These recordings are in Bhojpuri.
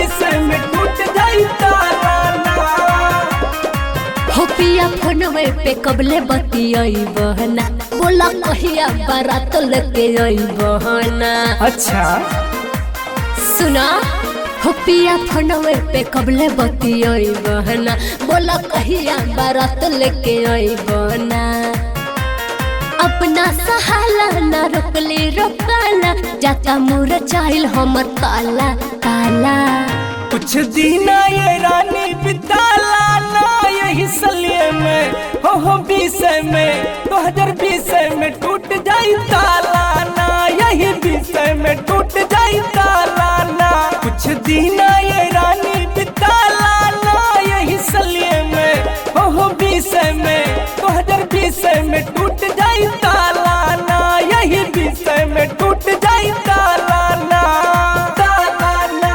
विषय में टूट जाई ताराना हो पिया फोनवे पे कबले बतियाई बहना बोला कहिया बारात लेके आई बहना अच्छा सुना हो पिया फोनवे पे कबले बतियाई बहना बोला कहिया बारात लेके आई बहना अपना सहाला ना रोकले रोकाला जाता मुर चाइल हमर ताला ताला कुछ दिन ये रानी बिताला ना यही सलिए में हो हो विषय में दो हजार बीस में टूट जाई ताला ना यही विषय में टूट जाई ताला ना कुछ दिन ये रानी बिताला ना यही सलिए में हो हो विषय में दो हजार बीस में टूट जाई ताला ना यही विषय में टूट जाई ताला ना ताला ना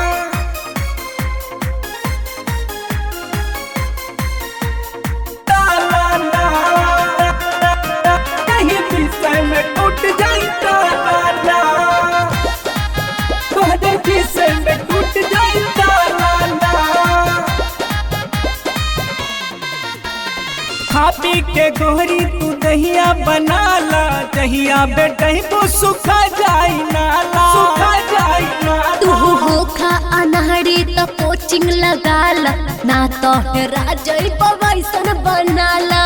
ताराना कहीं विषय में टूट जाई ताराना तोहरे विषय में टूट जाई ताराना खा पी के गोहरी तू दहिया बनाला दहिया बेटही तो सुखा जाई नाला सुखा जाई तू नाला होखा अनहरी त कोचिंग लगाला ना तो हेरा जइब वैसन बनाला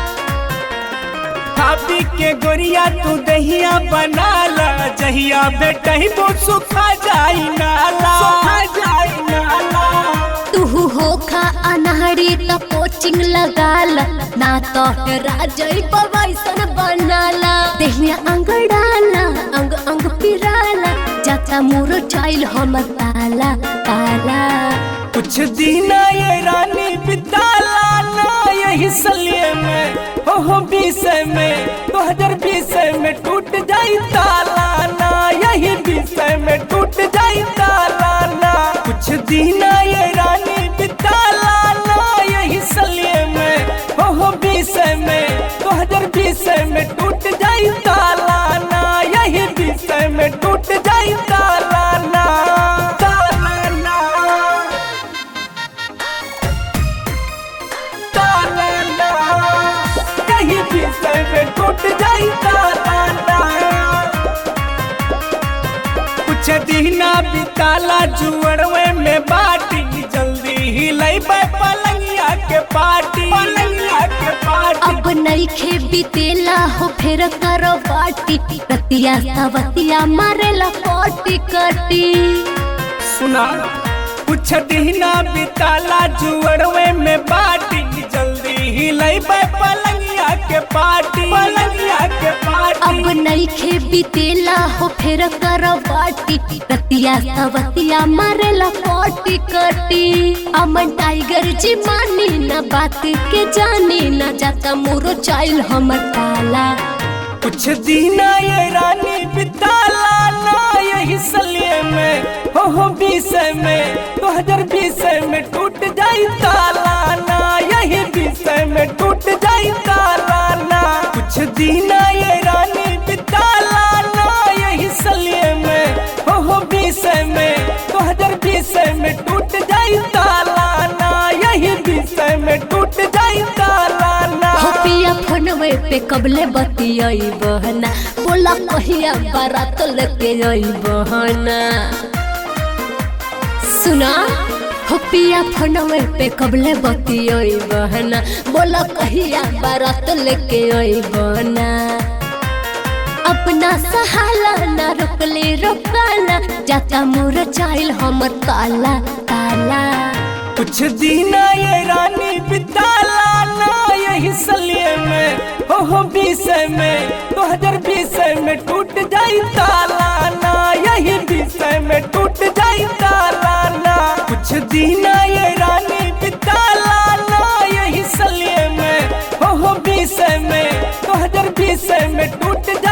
खापी के गोरिया तू दहिया बनाला जहिया बेटही तो सुखा जाई नाला सुखा जाई नाला तू होखा अनहरी त कोचिंग लगाला ना तो हेरा जइब वैसन बनाला देहिया अंगड़ाला अंग अंग पिराला जाता मुरो चाइल हमर ताला ताला कुछ दिन ये रानी बिताला ना यही सलिए में हो हो विषय में दो हजार बीस में टूट जाई ताला ना यही विषय में टूट जाई ताला ना कुछ दिन ये रानी बिताला ना यही सलिए में हो हो विषय में दो हजार बीस में टूट जाई ताला ना यही विषय में टूट जाई ताला ना ताला ना ताराना कहीं विषय में टूट जाई ताराना कुछ दीना बिताला जुअरवे में बाटी जल्दी ही लई पलंगिया के पार्टी पलंगिया के पार्टी अब नईखे बीतेला हो फिर करो बाटी रतिया सवतिया मारेला कोटी कटी सुना कुछ दीना बिताला जुअरवे में बाटी जल्दी ही लई पलंगिया के पार्टी पलंगिया के पार्टी अब नईखे बीतेला हो फिर करो बाटी रतिया सवतिया मारेला कोटी कटी अमन टाइगर जी मानी ना बात के जानी ना जाता मुरो चाइल हमर ताला कुछ दीना ये रानी बिताला ना यही सलिए में हो हो विषय में दो हजार बीस में टूट जाई ताला ना यही विषय में टूट जाई ताला ना कुछ दीना ये रानी बिताला ना यही सलिए में हो हो विषय में दो हजार बीस में टूट जाई ताला ना यही विषय में टूट जाई ताला ना हो पिया फोनवे पे कबले बतियाई बहना बोला कहिया बारात लेके आई बहना सुना हो पिया फोनवे पे कबले बतियाई बहना बोला कहिया बारात लेके आई बहना अपना सहाला ना रोकले रोकाला जाता मुर चाइल हमर ताला ताला कुछ दीना ये रानी बिताला ना यही सलिए में हो हो विषय में दो हजार बीस में टूट जाई ताला ना यही विषय में टूट जाई ताला ना कुछ दीना ये रानी बिताला ना यही सलिए में हो हो विषय में दो हजार बीस में टूट